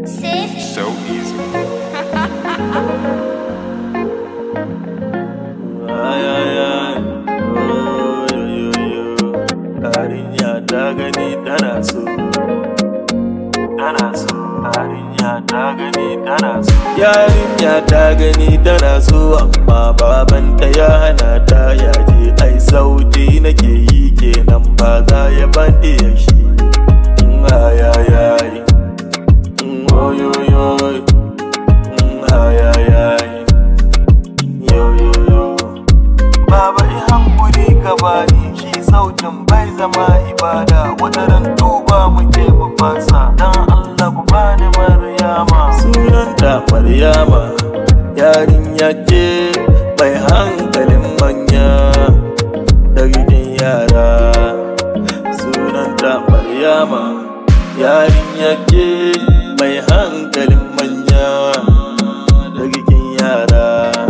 So easy. Ay, ay, ay. Oh, yo, yo, yo. Yarinya ta gani tana so. Tana so. Yarinya ta gani tana so. Yarinya ta gani tana so amma babanta ya hana ta yaje ai sauti nake yi kenan ba za ya bani ya shi. Mm, Ay ay ay. Mm, Oh yo yo. Mm, Ay ay ay. Yo yo yo. Baba i hankuri ka bani shi sautin bai zama ibada wata ran tuba muke mu fasa dan Allah ku bani Maryama sunanta Maryama yarinya ce mai hankalin manya da gidan yara sunanta Maryama yarinya ce mai hankalin manya da gidan yara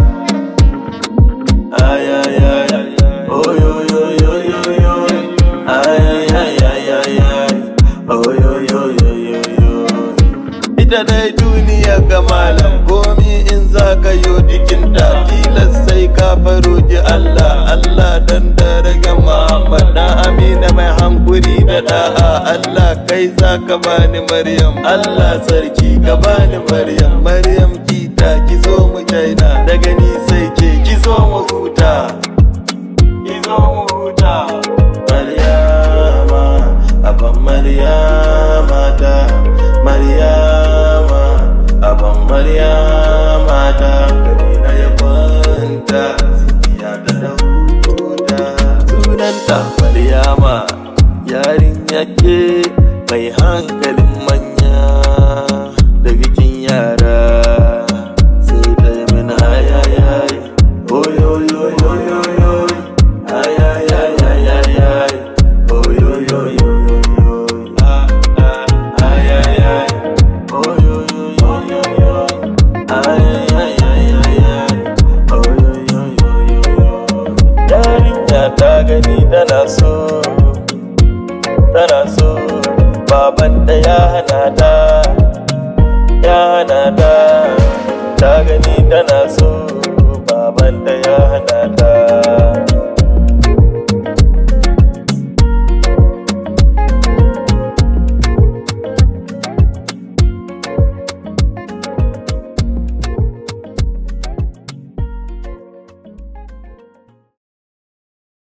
Ay, ay, ay, oh, yo, yo, yo, yo, yo. Ay, ay, ay, ay, ay, ay. Oh, yo, yo, yo, yo, yo. Ita dai duniya ga malam komi in za ka yo jikinta tilas sai ka faroji Allah Allah dan daraja Muhammad dan Amina mai hankuri da da'a Allah kai za ka bani Maryam Allah sarki ka bani Maryam Maryam kita ki zo mu jaina daga ni sai ke ki zo mu huta ki zo mu huta Maryama aban Maryama ta Maryama aban Maryama ta gari na ya kwanta zikiya ta da huta sunanta Maryama yarinya ce mai hankalin manya da bikin yara sai ta yi min hayayayi oyoyoyoyoyo hayayayayayayi oyoyoyoyoyo hayayayi oyoyoyoyoyo hayayayayayayi oyoyoyoyoyo yarinya ta gani tana so tana so babanta ya hana ta ya hana ta ta gani tana